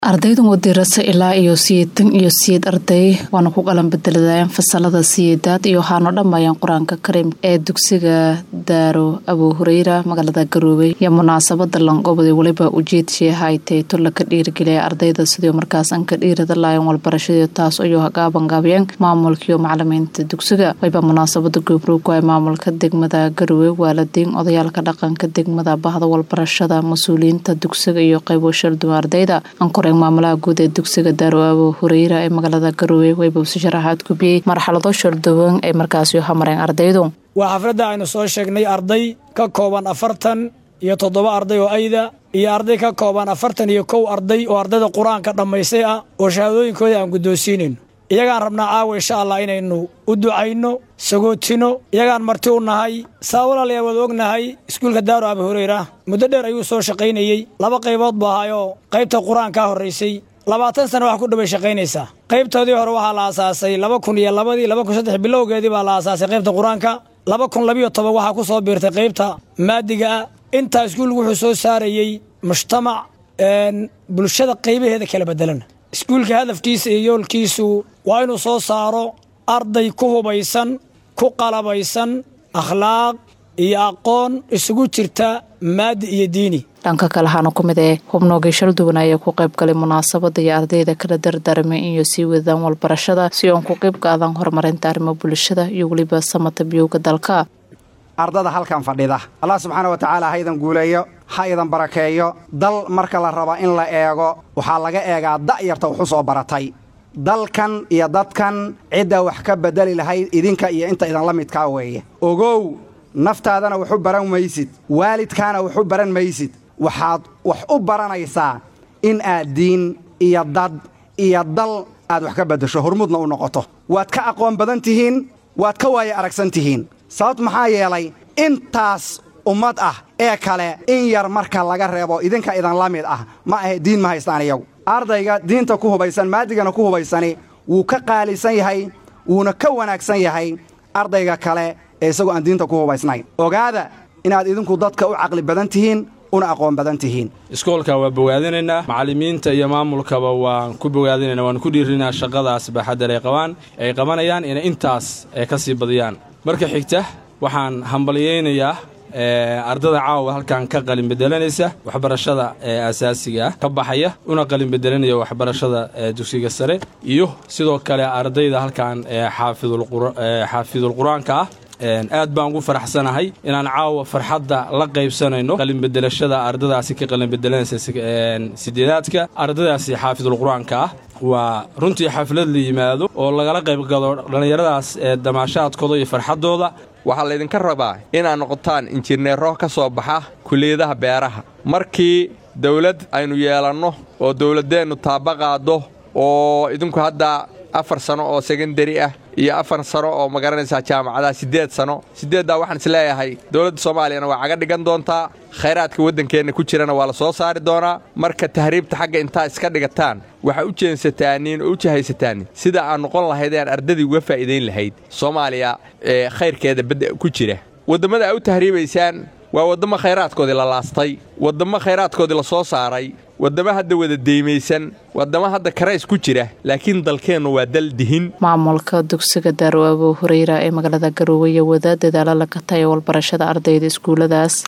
ardaydan wadirasa ilaa iyo siyeetan iyo siyeed arday waana ku qalan bedeladayeen fasalada siyeedaad iyo waxaanoo dhammaayeen qur-aanka karim ee dugsiga daaro abuu hureyra magaalada garoobey iyo munaasabada lanqobday weliba ujeedshii haytay tulla ka dhiirigeliya ardayda sidii markaas an ka dhiirada laayeen walbarashadii taas ayuu hagaabangaabiyeen maamulkiiyo macalimiinta dugsiga wayba munaasabada goobroog ay maamulka degmada garowe waalidiin odayaalka dhaqanka degmada bahda walbarashada mas-uuliyiinta dugsiga iyo qaybo sharduwa ardayda maamulaha guud ee dugsiga daaro abuu hureyra ee magaalada garowe waybawsi sharaxaad gubiyey marxalado sharduwan ay markaasi hamareen ardaydu waa xafladda aynu soo sheegnay arday ka kooban afartan iyo toddoba arday oo ayda iyo arday ka kooban afartan iyo kow arday oo ardayda qur-aanka dhammaystay ah oo shahaadooyinkooda aan guddoonsiinayno iyagaan rabnaa caawa insha allah inaynu u ducayno sagootino iyagaan marti u nahay saa walaalayaa wada ognahay iskuulka daaro abi hureyra muddo dheer ayuu soo shaqaynayey laba qaybood buu ahaayoo qaybta qur-aankaa horraysay labaatan sana wax ku dhoway shaqaynaysaa qaybtoodii hore waxaa la aasaasay laba kun iyo labadii laba kun saddex bilowgeedii baa la aasaasay qaybta qur-aanka laba kun labiyo toban waxaa ku soo biirtay qaybta maadiga ah intaa iskuulku wuxuu soo saarayey mujtamac bulshada qaybaheeda kala bedelan iskuulka hadafkiisa iyo yoolkiisu waa inuu soo saaro arday ku hubaysan ku qalabaysan akhlaaq iyo aqoon isugu jirta maadi iyo diini dhanka kale waxaana ku mid ee hubnoogii shalduwan ayaa ku qayb galay munaasabada iyo ardayda kala dardaarmay inay sii wadaan walbarashada si oon ku qayb qaadaan horumarinta arrimo bulshada iyo weliba samata biyowga dalka ardada halkan fadhida allah subxaana wa tacaala ha idan guuleeyo ha idan barakeeyo dal marka la raba in la eego waxaa laga eegaa da'yarta wuxu soo baratay dalkan iyo dadkan cidda wax ka bedeli lahayd idinka iyo inta idinla midkaa weeye ogow naftaadana waxu baran maysid waalidkaana waxu baran maysid waxaad wax u baranaysaa in aad diin iyo dad iyo dal aad wax ka beddesho hormuudna u noqoto waad ka aqoon badan tihiin waad ka waaye aragsan tihiin sababt maxaa yeelay intaas ummad ah ee kale in yar marka laga reebo idinka idinla mid ah ma ahe diin ma haystaan iyagu ardayga diinta ku hubaysan maadigana ku hubaysani wuu ka qaalisan yahay wuuna ka wanaagsan yahay ardayga kale ee isagoo aan diinta ku hubaysnayn ogaada inaad idinku dadka u caqli badan tihiin una aqoon badan tihiin iskoolka waa bogaadinaynaa macallimiinta iyo maamulkaba waan ku bogaadinayna waan ku dhiirinaa shaqadaas baaxaddar ay qabaan ay qabanayaan inay intaas ay ka sii badiyaan marka xigta waxaan hambalyaynayaa ardada caawa halkan ka qalin bedelanaysa waxbarashada ee asaasiga ah ka baxaya una qalin bedelanaya waxbarashada dugsiga sare iyo sidoo kale ardayda halkan xaafidul qur-aanka ah aad baan ugu faraxsanahay inaan caawa farxadda la qaybsanayno qalinbedelashada ardadaasi ka qalinbedelanaysa sideedaadka ardadaasi xaafidul qur-aanka ah waa runtii xaflad la yimaado oo lagala qaybgalo dhallinyaradaas ee damaashaadkooda iyo farxaddooda waxaa laydinka rabaa inaad noqotaan injineero ka soo baxa kuliyadaha beeraha markii dawlad aynu yeelanno oo dawladdeennu taaba qaaddo oo idinku hadda afar sano oo sekondari ah iyo afar sano oo magaranaysaa jaamacadaha siddeed sano siddeeddaa waxaan isleeyahay dowladda soomaaliyana waa caga dhigan doontaa khayraadka waddankeenna ku jirana waa la soo saari doonaa marka tahriibta xagga intaa iska dhigataan waxaa u jeensataaniin oo u jahaysataan sida aad noqon lahaydeen ardadii uga faa'iidayn lahayd soomaaliya ee khayrkeeda badda ku jira waddammada aa u tahriibaysaan waa waddamo khayraadkoodii la laastay waddamo khayraadkoodii la soo saaray waddamo hadda wada deymaysan waddamo hadda karays ku jira laakiin dalkeennu waa dal dihin maamulka dugsiga daaro abuu hureyra ee magaalada garowe iyo wada dadaalo laga tayo walbarashada ardayda iskuuladaas